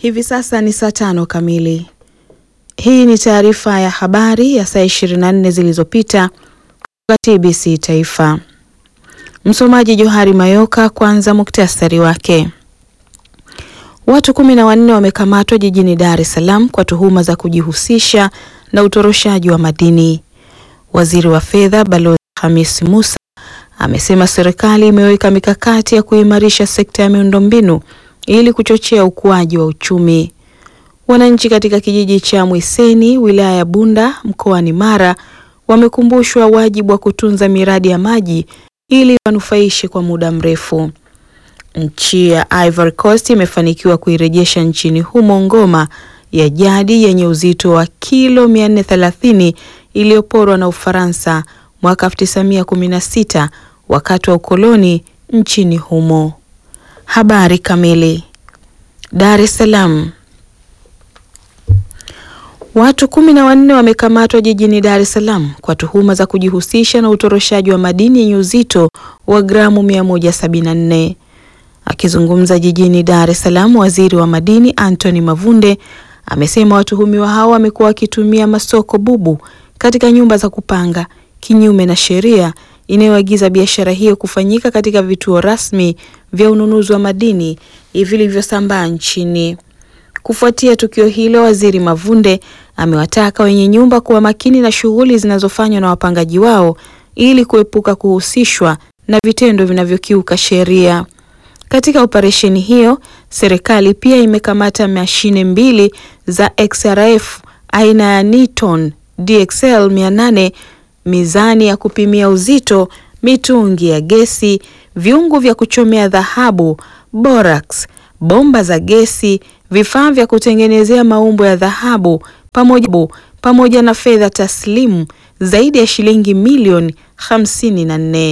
Hivi sasa ni saa tano kamili. Hii ni taarifa ya habari ya saa 24 zilizopita kutoka TBC Taifa. Msomaji Johari Mayoka. Kwanza muktasari wake. Watu kumi na wanne wamekamatwa jijini Dar es Salaam kwa tuhuma za kujihusisha na utoroshaji wa madini. Waziri wa Fedha Balozi Hamis Musa amesema serikali imeweka mikakati ya kuimarisha sekta ya miundombinu ili kuchochea ukuaji wa uchumi. Wananchi katika kijiji cha Mwiseni wilaya ya Bunda mkoani Mara wamekumbushwa wajibu wa kutunza miradi ya maji ili wanufaishe kwa muda mrefu. Nchi ya Ivory Coast imefanikiwa kuirejesha nchini humo ngoma ya jadi yenye uzito wa kilo 430 iliyoporwa na Ufaransa mwaka 1916 wakati wa ukoloni nchini humo. Habari kamili. Dar es Salaam. Watu kumi na wanne wamekamatwa jijini Dar es Salaam kwa tuhuma za kujihusisha na utoroshaji wa madini yenye uzito wa gramu 174. Akizungumza jijini Dar es Salaam, waziri wa madini Anthony Mavunde amesema watuhumiwa hao wamekuwa wakitumia masoko bubu katika nyumba za kupanga kinyume na sheria inayoagiza biashara hiyo kufanyika katika vituo rasmi vya ununuzi wa madini vilivyosambaa nchini. Kufuatia tukio hilo, waziri Mavunde amewataka wenye nyumba kuwa makini na shughuli zinazofanywa na wapangaji wao ili kuepuka kuhusishwa na vitendo vinavyokiuka sheria. Katika operesheni hiyo, serikali pia imekamata mashine mbili za XRF aina ya Niton DXL 800, mizani ya kupimia uzito, mitungi ya gesi, viungu vya kuchomea dhahabu, borax, bomba za gesi, vifaa vya kutengenezea maumbo ya dhahabu pamoja, pamoja na fedha taslimu zaidi ya shilingi milioni 54.